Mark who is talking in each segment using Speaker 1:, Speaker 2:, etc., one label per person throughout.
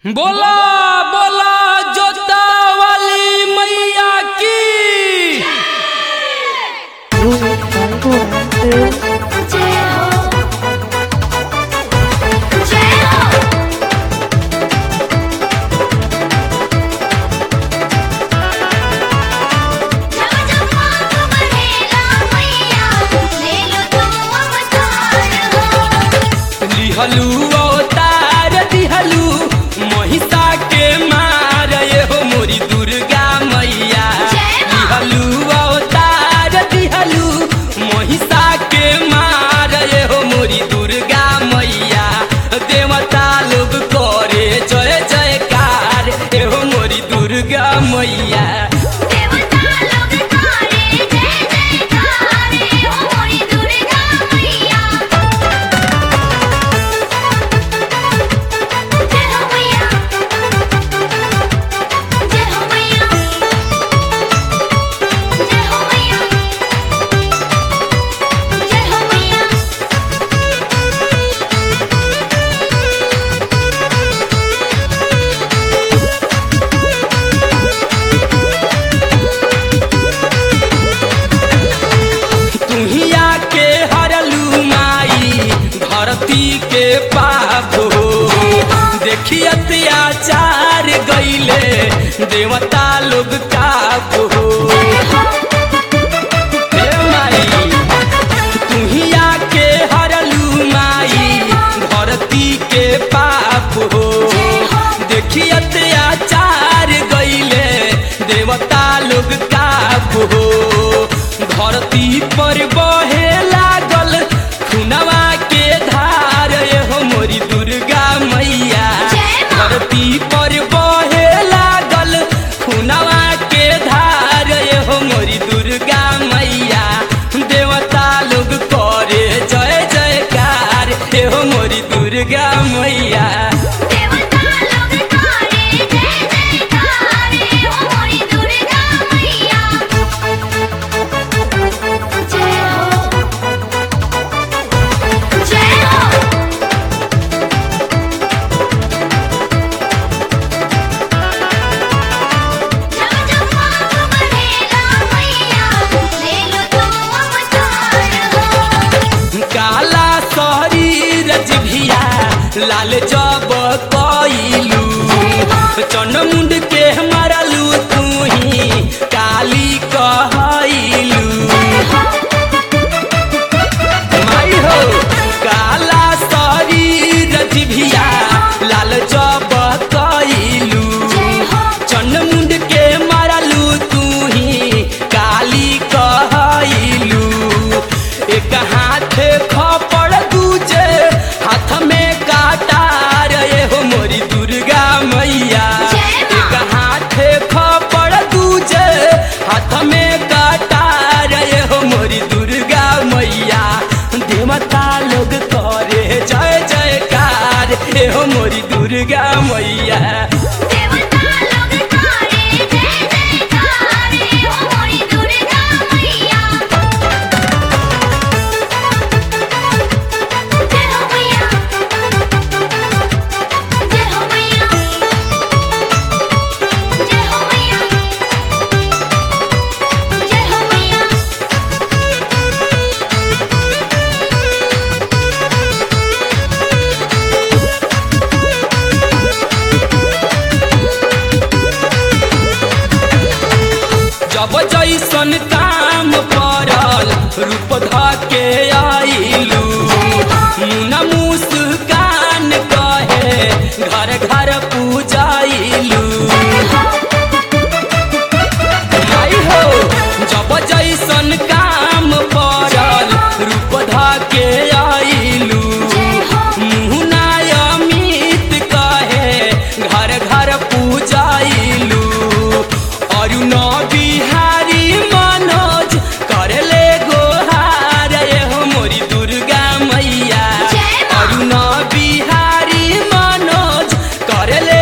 Speaker 1: बोला बोला जोता वाली मैया की
Speaker 2: जय हो जय हो जब जब मांग बढ़ेला मैया ले लो तो अवतार हो
Speaker 1: लिहलू अवतार दिहलू महिषा के मार ये हो मोरी दुर्गा मैया
Speaker 2: जय माँ।
Speaker 1: लिहलू अवतार दिहलू महिषा के मार ये हो मोरी दुर्गा मैया देवता लोग करे जय जयकार ये हो मोरी दुर्गा मैया
Speaker 2: देवता लोग करे जय जयकार हो मोरी दुर्गा मैया जय हो मैया जय हो मैया जय हो मैया जय हो मैया
Speaker 1: तुहिया के हरलू माई धरती के पाप हो देखी अत्याचार गईले देवता लोग काप हो हे माई तुहिया के हरलू माई धरती के पाप हो देखी अत्याचार गईले देवता लोग काप हो धरती पर बहे लागल खुनवा के धार ये हो मोरी दुर्गा मैया
Speaker 2: जय माँ।
Speaker 1: धरती पर बहे लागल खुनवा के धार ये हो मोरी दुर्गा मैया देवता लोग करे जय जयकार ये हो मोरी दुर्गा मैया
Speaker 2: देवता लोग करे जय जयकार हो मोरी दुर्गा मैया जय हो जय हो जब जब मांग बढ़ेला मैया ले लो तो अवतार हो
Speaker 1: काला शरीर जिभिया लाल जब कइलू चनमुंड के मरलू तू ही काली कहलू माई हो काला शरीर जिभिया लाल जब कइलू चनमुंड के मरलू तू ही काली कहलू एक हाथ खपड़ दूजे हाथ में काटार ये हो मोरी दुर्गा मैया
Speaker 2: जय माँ।
Speaker 1: एक हाथ खपड़ दूजे हाथ में काटार ये हो मोरी दुर्गा मैया देवता लोग करे जय जयकार ये हो मोरी दुर्गा मैया
Speaker 2: देवता लोग करे जय जयकार हो मोरी दुर्गा मैया जय हो मैया जय हो मैया जय हो मैया जय हो मैया
Speaker 1: जब जैसन काम पड़ल रूप ध के आइलू मुना मुस्कान कहे घर घर पूजाइलू आई हो जब जैसन काम पड़ल रूप ध के आइलू मुना अमित कहे घर घर पूजाइलू अरुण बिहारी मनोज करले गोहार ये हो मोरी दुर्गा मैया
Speaker 2: जय माँ।
Speaker 1: अरुण बिहारी मनोज करले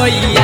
Speaker 1: मैया